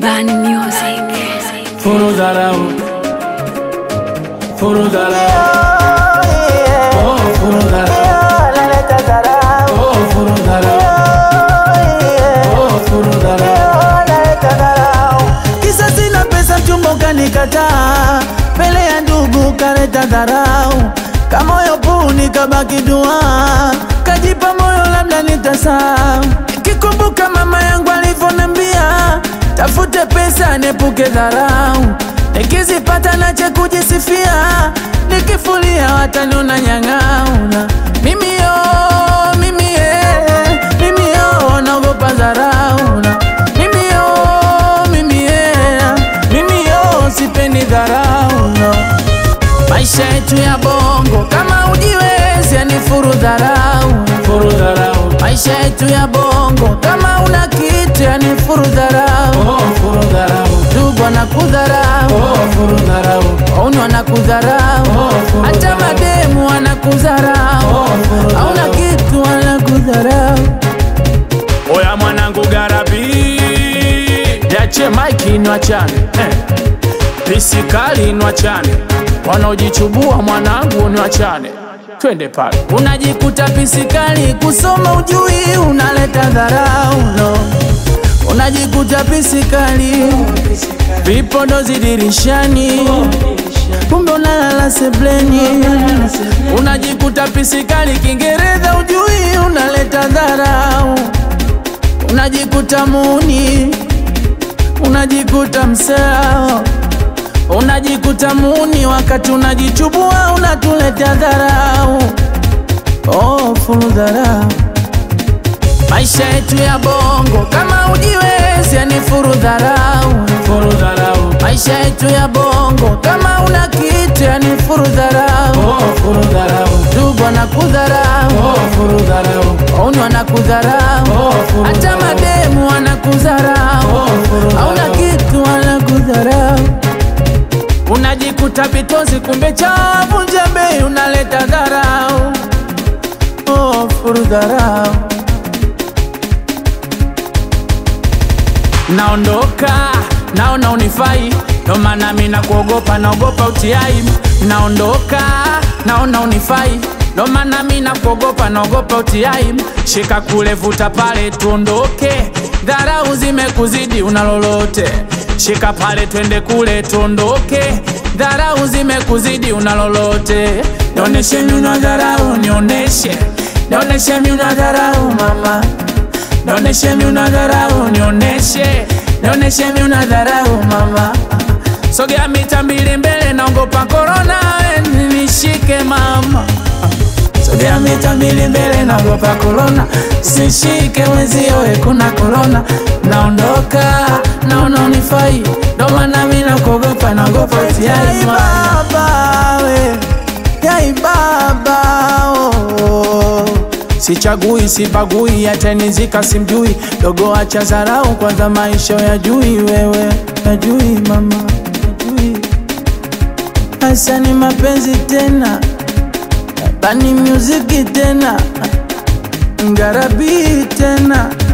Bani Music. Furu dharau, furu dharau, oh furu dharau, oh furu dharau, oh furu dharau. Kisa sina pesa mchumba ukanikataa, mbele ya ndugu kaleta dharau, kamoyo puu nikabaki dua, kajipa moyo labda nitasahau, kikumbuka mama yangu alivyonambia, tafute pesa niepuke dharau, nikizipata nache kujisifia, nikifulia wataniona nyang'auna, mimi yo, mimi ye, mimi yo, naogopa dharau na mimi yo, mimi yeah, mimi yo, sipendi dharau no. Maisha yetu ya bongo kama ujiwezi, yani furu dharau. Furu dharau, Maisha yetu ya bongo kama una kitu, yani furu dharau. oh furu dharau, Ndugu wanakudharau, oh furu dharau, wauni wanakudharau, Oh, furu hata dharau. mademu wanakudharau, Oh, furu hauna dharau. kitu wanakudharau. Oya mwanangu garabi, yache maiki nwachane eh. Pisikali nwachane, wanaojichubua mwanangu nwachane, twende pale. Unajikuta pisikali kusoma ujui, unaleta dharau no. Unajikuta pisikali vipodozi dirishani, kumbe unalala sebleni. Unajikuta pisikali Kiingereza ujui, unaleta dharau. Unajikuta muni, unajikuta msao Unajikuta muni wakati unajichubua unatuletea dharau. Oh, fulu dharau. Maisha yetu ya bongo kama ujiwezi, yani furu dharau. Furu dharau, Maisha yetu ya bongo kama una kitu, yani furu dharau. oh furu dharau, Ndugu wanakudharau, oh furu dharau, wauni wanakudharau, Oh, furu hata dharau. mademu wanakudharau, Oh, furu hauna dharau. kitu wanakudharau. Unajikuta vitozi kumbe chavu njembe, unaleta dharau. Oh, furu dharau. naondoka naona unifai, ndo maana mi nakuogopa, naogopa utiai. Naondoka naona unifai, ndo maana mi nakuogopa, naogopa utiai. Shika kule, vuta pale, tuondoke, dharau zimekuzidi, una lolote. Shika pale, twende kule, tuondoke, dharau zimekuzidi, una lolote. Nioneshe mi una dharau, nioneshe, nioneshe mi una dharau mama Nioneshe mi una dharau, nioneshe, nioneshe mi una dharau mama. Sogea mita mbili mbele, naogopa korona, we nishike mama. Sogea mita mbili mbele, naogopa korona, sishike mwenzio, we kuna korona. Naondoka, naona unifai, ndo maana mi nakuogopa, naogopa Yai utiai mama. baba we, yai baba oh. Sichagui, sibagui, hata nizika simjui, dogo acha dharau, kwanza maisha ya jui wewe Najui mama, najui hasa ni mapenzi tena, bani muziki tena, ngarabi tena